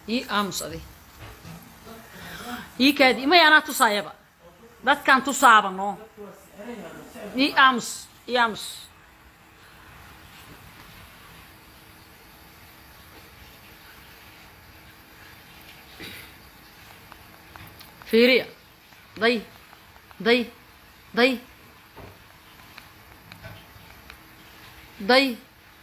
ii aamus adi ii kaadi imay anaa tusaayaba dadkaan tusaaba no ii aamus ii aamus fiiriya day day day day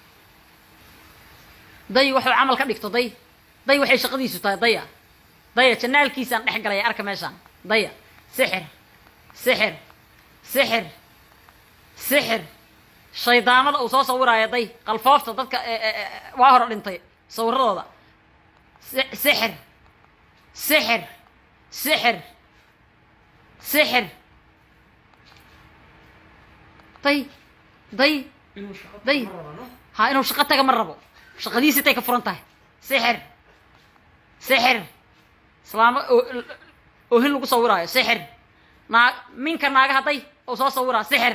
day waxuu camal ka dhigto day day waxay shaqadiisu tahay daya daya janaalkiisaan dhex galaya arka meeshaan daya sixir sixir sixir sixir shaydaamada uu soo sawiraayo day qalfoofta dadka waa hore dhintay sawiradooda sixir sixir sixir sixir day day day ha inuu shaqo taga ma rabo shaqadiisi tay ka furan tahay sixir sixir islaamo oohin lagu sawiraayo sixir naa minka naagaha day oo soo sawiraa sixir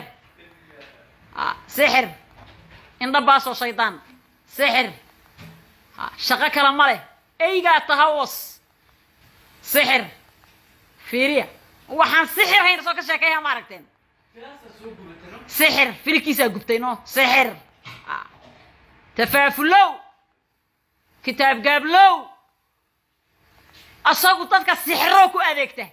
sixir indhabaasoo shaydaan sixir shaqo kale ma leh eygaa tahawas sixir fiiriya waxaan sixir hayn soo ka sheekeeya ma aragteen sixir filkiisaa gubtay no sixir tafaafulow kitaab gaablow asagu dadka sixiroo ku adeegta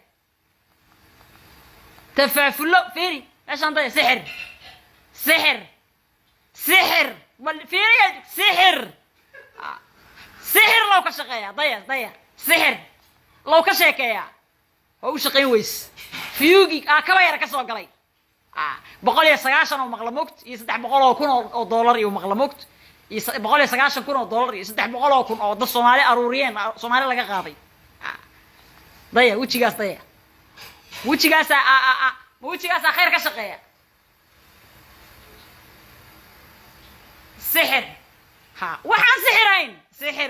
tafaafulow fiiri meeshaan daya sixir sixir sixir bal fiiriya sixir sixir low ka shaqeeya daya daya sixir low ka sheekeeya waa u shaqayn weys fiyugi aa kaba yara ka soo galay boqol iyo sagaashan oo maqla mogt iyo saddex boqol oo kun oo dollar iyo maqla mogt iyo boqol iyo sagaashan kun oo dollar iyo saddex boqol oo kun oo dad soomaali aruuriyeen soomaali laga qaaday daya wejigaas daya wejigaasaa ma wejigaasaa khayr ka shaqeeya sixir ha waxaan sixirayn sixir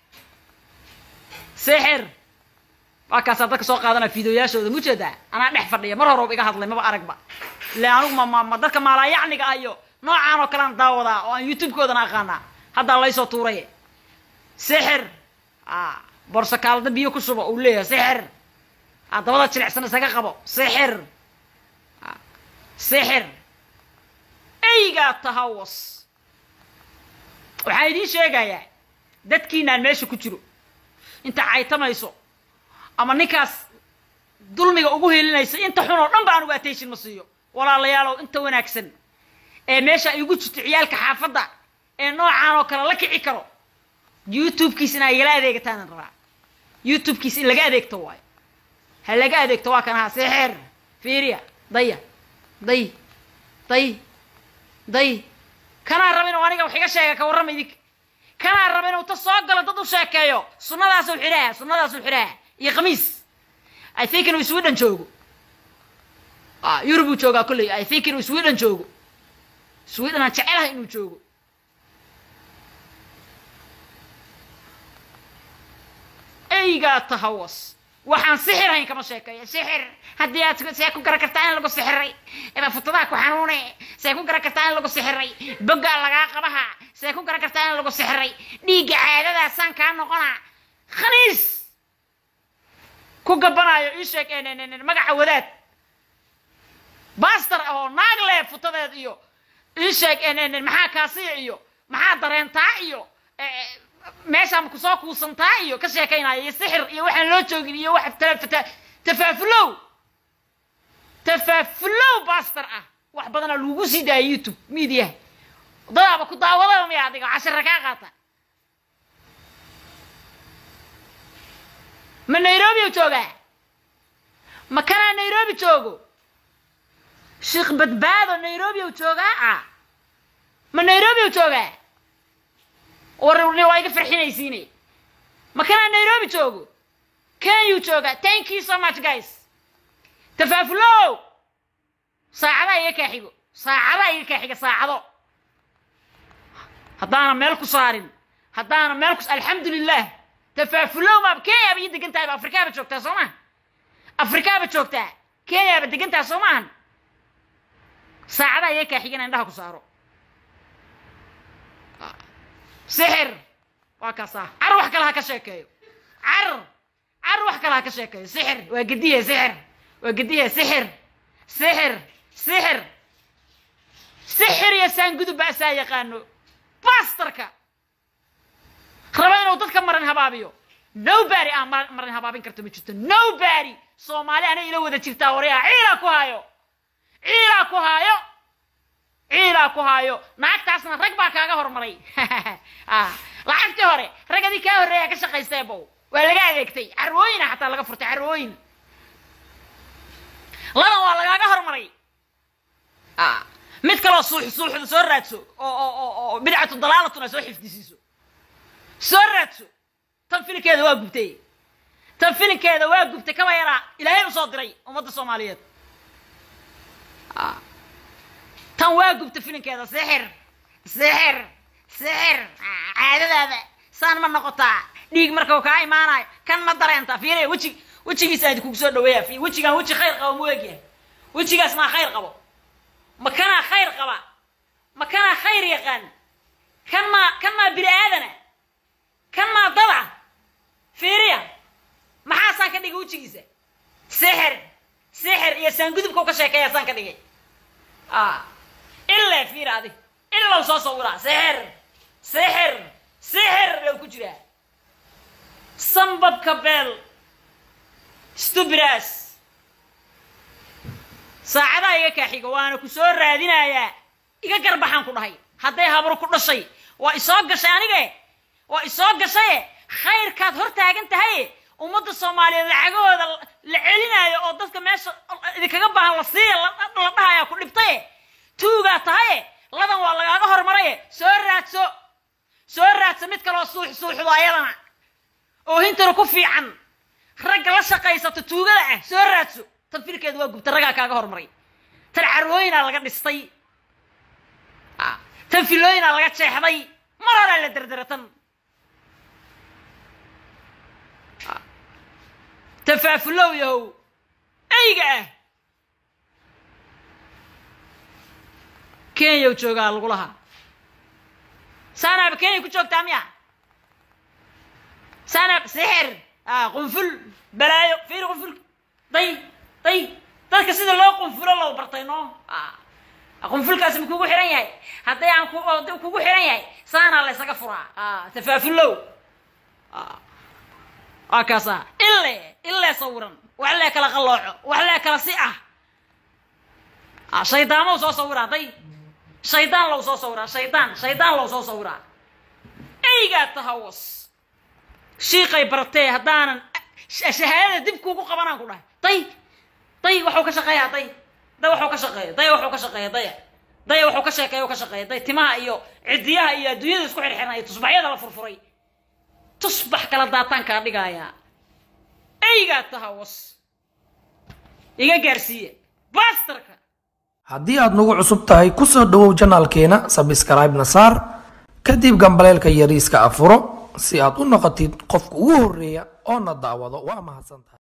sixir waa kaasaa dadka soo qaadanaa fiideoyaashooda mujeedaa anaa dhex fadhiya mar hore iga hadlay maba aragba ile anugu ma ma dadka maalaayacniga ah iyo noocaan oo kalean daawadaa oo aan youtube-koodana aqaanaa haddaa laysoo tuuray sixir borso kaalada biyo ku shubo uu leeyahay sixir dabada jilicsan isaga qabo sixir sixir eygaa tahawas waxaan idiin sheegayaa dadkiinaan meesha ku jiro inta caytamayso ama ninkaas dulmiga ugu helinaysa inta xun oo dhan ba anugu attention ma siiyo walaalayaalow inta wanaagsan ee meesha igu jirto ciyaalka xaafadda ee noocaan oo kale la kici karo youtube-kiis inaa igala adeegataanan rabaa youtube-kiis in laga adeegto waayo ha laga adeegto waa kan ahaa sixir fiiriya daya day day day kanaa raba inuu aniga wax iga sheega ka warrama idinka kanaa raba inuu ta soo galo dad u sheekeeyo sunnadaasuu xidhaha sunnadaasuu xidhaha iyo khamiis i think inuu sweden joogo yurubuu joogaa kolley i think inuu sweden joogo sweden aan jecelahay inuu joogo eygaa tahawas waxaan sixir hayn kama sheekeeya sixir haddii aad see ku garan kartaa in lagu sixiray futadaha ku xanuune see ku garan kartaa in lagu sixiray boggaa lagaa qabaha see ku garan kartaa in lagu sixiray dhiigga caadadaasaan kaa noqona khaniis ku gabanaayo ii sheeg magaca wadaad baster ah oo naag leh futadeed iyo ii sheeg maxaa kaasiya iyo maxaa dareentaa iyo meeshaan kusoo kuusantaa iyo ka sheekaynaya iyo sixir iyo waxaan loo joogin iyo wax tafaafulow tafaafulow baster ah wax badanaa lagu sii daaya youtube mediaha dadaaba ku daawadaba miya adiga cashira kaa qaata ma nairobi u joogaa ma kanaa nairobi joogo sheekh badbaado nairobi u joogaa ah ma nairobi u joogaa warni waa iga farxinaysiine ma kanaa nairobi joogo kenyuu joogaa thank you so much guys tafaafulow saacadaa iga kaa xigo saacadaa iga kaa xiga saacado haddaana meel ku saarin haddaana meel ku alxamdulilah tafaafulow maaba kenyaaba ii degan tahayba afrikaaba joogtaa soo maha afrikaaba joogtaa kenyaaba degan tahay soo maahan saacadaa iga kaa xigana indhaha ku saaro sixir waa kaasaa car wax kale ha ka sheekeeyo car car wax kale ha ka sheekayo sixir waa gedihe sixir waa gedihe sixir sixir sixir sixir iyo saangudub ba asaa yaqaano bastarka raba inuu dadka maran habaabiyo nobody aan maran habaabin karto ma jirto nobody soomaali ana ila wada jirtaa waryaa ciilaa ku haayo ciilaa ku haayo ciilaa ku haayo naagtaasna rag baa kaaga hormaray lacagtii hore ragadii kaa horreeya ka shaqaystee bow waa laga adeegtay carwooyina xataa laga furtay carwooyin ladan waa lagaaga hormaray mid kaloo suux suuxda soo raadso oo oo oo oo bidcatu dalaalatuna soo xifdisiiso soo raadso tan filinkeeda waa gubtay tan filinkeeda waa gubtay kaba yaraa ilaahay usoo diray ummadda soomaaliyeed tan waa gubta filinkeeda sixir sixir sixir caadadaada saan ma noqotaa dhiig marka uu kaa imaanayo kan ma dareentaa fiiriya weji wejigiisa aadi kugu soo dhaweeya fi wejigaan weji khayr qabo mu egyahay wejigaas maa khayr qabo ma kanaa khayr qaba ma kanaa khayr yaqaan kan maa kan maa bini aadana kan maa dada fiiriya maxaasaan ka dhigay wejigiisa sixir sixir iyo saangudubkau ka sheekeeya saan ka dhigay ilaa fiir adi ilaw soo sawiraa sixir sixir sixir low ku jiraa sambabka beel stubras saacadaa iga kaaxiga waana ku soo raadinayaa iga garbaxaan ku dhahay hadday habro ku dhashay waa isoo gashay anige waa isoo gashaye khayrkaad hor taagan tahay ummadda soomaaliyeed lacagahooda la celinaayo oo dadka meesha idinkaga baahan la siiya la dhahayaa ku dhibtaye tuugaa tahaye ladan waa lagaaga hormaraye soo raadso soo raadso mid kaloo suux suuxdo ayadana oo hintana ku fiican ragga la shaqaysato tuugada ah soo raadso tan filkeedu waa gubta raggaa kaaga hormaray tan carwooyinaa laga dhistay tan filooyinaa laga jeexday mar horaa la derdera tan tafaafulow yahow eyga ah kenyaw joogaa lagu lahaa saanaaba kenya ku joogtaa miya saanaab sixir qunful balaayo fiiri qunful day day dadka sida loo qunfulo loo bartay no qunfulkaasi ma kugu xihan yahay hadday aan kugu xihan yahay saanaa la ysaga furaa tafaafulow waa kaasa ile ilee sawiran wax lee kala qallooco wax lee kala si ah shaydaamo soo sawiraa day shaydaan low soo sawiraa shaydaan shaydaan low soo sawiraa eygaa tahawas shiiqay bartee haddaanan shahaadada dib kuugu qabanaan ku dhahay day day waxuu ka shaqeeyaa day day waxuu ka shaqeeya day waxuu ka shaqeeya daya daya waxuu ka sheekeeya ka shaqeeya day timaha iyo cidiyaha iyo adduunyada isku xirxiran iyo tusbaxyada la furfuray tusbax kala daataan kaa dhigaayaa eygaa tahawas iga gaarsiiya bastarka haddii aad nagu cusub tahay ku soo dhowow janaalkeena sabskraibna saar kadib gambaleelka yariiska afuro si aad u noqotid qofka ugu horreeya oo na daawado waa mahadsantahay